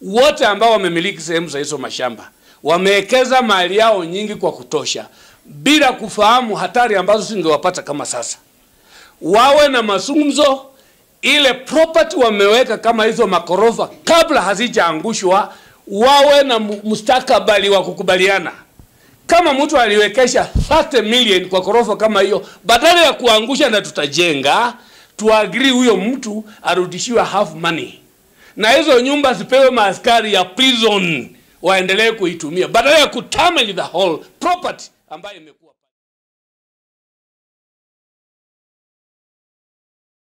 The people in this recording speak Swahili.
wote ambao wamemiliki sehemu za hizo mashamba wamewekeza mali yao nyingi kwa kutosha bila kufahamu hatari ambazo zingewapata kama sasa. Wawe na mazungumzo, ile property wameweka kama hizo makorofa kabla hazijaangushwa, wawe na mu- mustakabali wa kukubaliana. Kama mtu aliwekesha 30 million kwa korofa kama hiyo, badala ya kuangusha na tutajenga, tuagri huyo mtu arudishiwe half money, na hizo nyumba zipewe maaskari ya prison waendelee kuitumia badala ya kutamel the whole property ambayo imekuwa